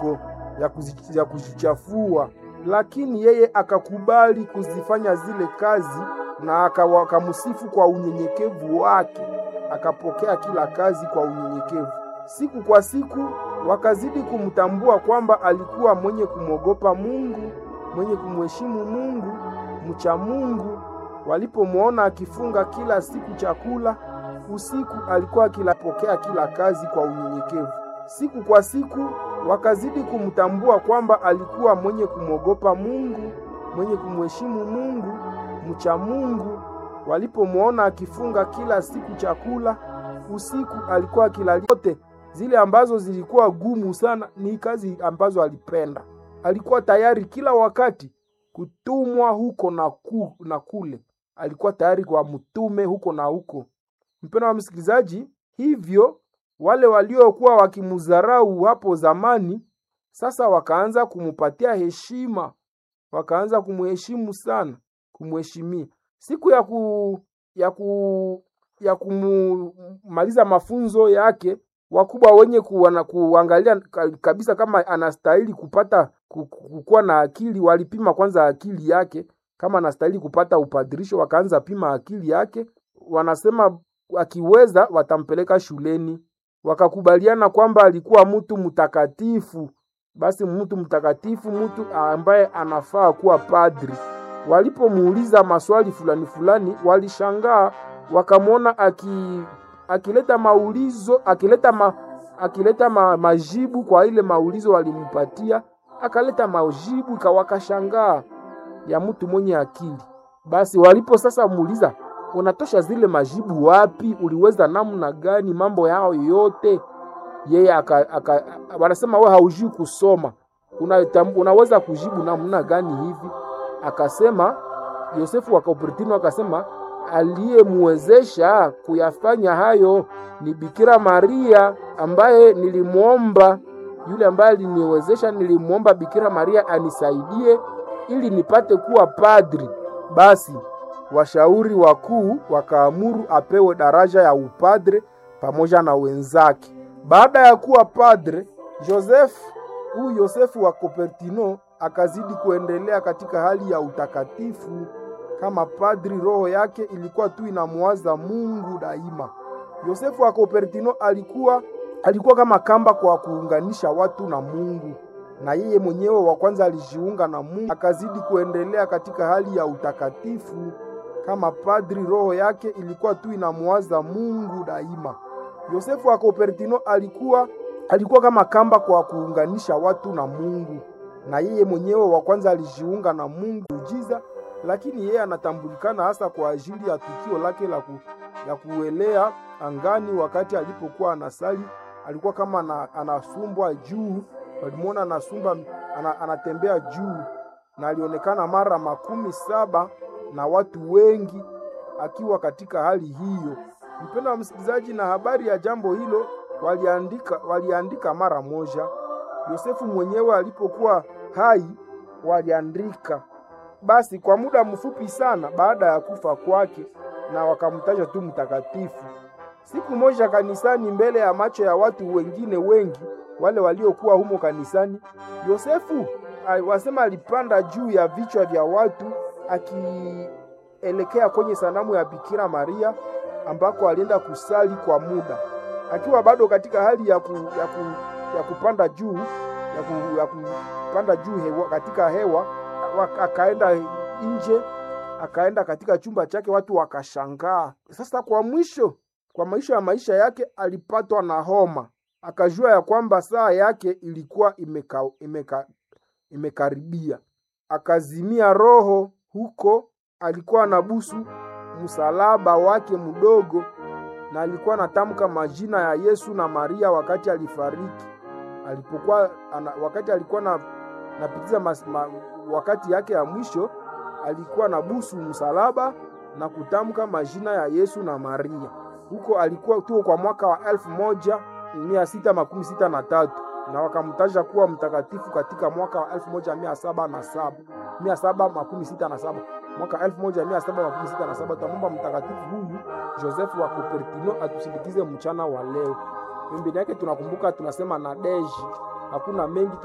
ndogo ya, kuzi, ya kujichafua, lakini yeye akakubali kuzifanya zile kazi na akamsifu kwa unyenyekevu wake, akapokea kila kazi kwa unyenyekevu. Siku kwa siku wakazidi kumtambua kwamba alikuwa mwenye kumwogopa Mungu, mwenye kumheshimu Mungu, mcha Mungu. Walipomwona akifunga kila siku chakula usiku, alikuwa akilapokea kila kazi kwa unyenyekevu. Siku kwa siku wakazidi kumtambua kwamba alikuwa mwenye kumwogopa Mungu, mwenye kumheshimu Mungu, mcha Mungu. Walipomwona akifunga kila siku chakula usiku, alikuwa akilalia yote zile ambazo zilikuwa gumu sana, ni kazi ambazo alipenda. Alikuwa tayari kila wakati kutumwa huko na, ku, na kule, alikuwa tayari kwa mtume huko na huko. Mpendwa wa msikilizaji, hivyo wale waliokuwa wakimudharau hapo zamani sasa wakaanza kumupatia heshima, wakaanza kumheshimu sana, kumheshimia. Siku ya ku, ya ku, ya kumaliza mafunzo yake wakubwa wenye kuwana, kuangalia kabisa kama anastahili kupata kukuwa na akili, walipima kwanza akili yake kama anastahili kupata upadirisho, wakaanza pima akili yake. Wanasema akiweza watampeleka shuleni. Wakakubaliana kwamba alikuwa mtu mtakatifu, basi mtu mtakatifu, mtu ambaye anafaa kuwa padri. Walipomuuliza maswali fulani fulani, walishangaa wakamwona aki akileta maulizo akileta ma, akileta ma, majibu kwa ile maulizo walimpatia, akaleta majibu kawakashangaa ya mtu mwenye akili. Basi walipo sasa muuliza, unatosha zile majibu wapi? Uliweza namna gani mambo yao yote? Yeye aka, aka, wanasema wewe haujui kusoma, una, unaweza kujibu namna gani hivi? Akasema Yosefu wa Cupertino akasema aliyemwezesha kuyafanya hayo ni Bikira Maria ambaye nilimwomba, yule ambaye aliniwezesha, nilimwomba Bikira Maria anisaidie ili nipate kuwa padri. Basi washauri wakuu wakaamuru apewe daraja ya upadre pamoja na wenzake. Baada ya kuwa padre, Joseph huyu Yosefu wa Cupertino akazidi kuendelea katika hali ya utakatifu kama padri. Roho yake ilikuwa tu inamwaza Mungu daima. Yosefu wa Cupertino alikuwa alikuwa kama kamba kwa kuunganisha watu na Mungu, na yeye mwenyewe wa kwanza alijiunga na Mungu, akazidi kuendelea katika hali ya utakatifu kama padri. Roho yake ilikuwa tu inamwaza Mungu daima. Yosefu wa Cupertino alikuwa alikuwa kama kamba kwa kuunganisha watu na Mungu, na yeye mwenyewe wa kwanza alijiunga na Mungu ujiza lakini yeye anatambulikana hasa kwa ajili ya tukio lake la, ku, la kuelea angani wakati alipokuwa anasali. Alikuwa kama na, anasumbwa juu, walimwona anasumba ana, anatembea juu, na alionekana mara makumi saba na watu wengi akiwa katika hali hiyo. Mpendwa wa msikilizaji, na habari ya jambo hilo waliandika, waliandika mara moja. Yosefu mwenyewe alipokuwa hai waliandika basi kwa muda mfupi sana baada ya kufa kwake, na wakamtaja tu mtakatifu. Siku moja kanisani, mbele ya macho ya watu wengine wengi, wale waliokuwa humo kanisani, Yosefu wasema alipanda juu ya vichwa vya watu akielekea kwenye sanamu ya Bikira Maria ambako alienda kusali kwa muda, akiwa bado katika hali ya, ku, ya, ku, ya kupanda juu ya, ku, ya kupanda juu hewa, katika hewa akaenda nje, akaenda katika chumba chake, watu wakashangaa. Sasa kwa mwisho, kwa maisha ya maisha yake alipatwa na homa, akajua ya kwamba saa yake ilikuwa imeka, imeka, imekaribia, akazimia roho huko. Alikuwa anabusu msalaba wake mdogo, na alikuwa anatamka majina ya Yesu na Maria wakati alifariki, alipokuwa ana, wakati alikuwa na napitiza mas, ma, wakati yake ya mwisho alikuwa na busu msalaba na kutamka majina ya Yesu na Maria. Huko alikuwa tu kwa mwaka wa elfu moja mia sita makumi sita na tatu na wakamtaja kuwa mtakatifu katika mwaka wa elfu moja mia saba na saba mia saba makumi sita na saba mwaka elfu moja mia saba makumi sita na saba Tutamwomba mtakatifu huyu Joseph wa Cupertino atusindikize mchana wa leo. Pembeni yake tunakumbuka tunasema na deji, hakuna mengi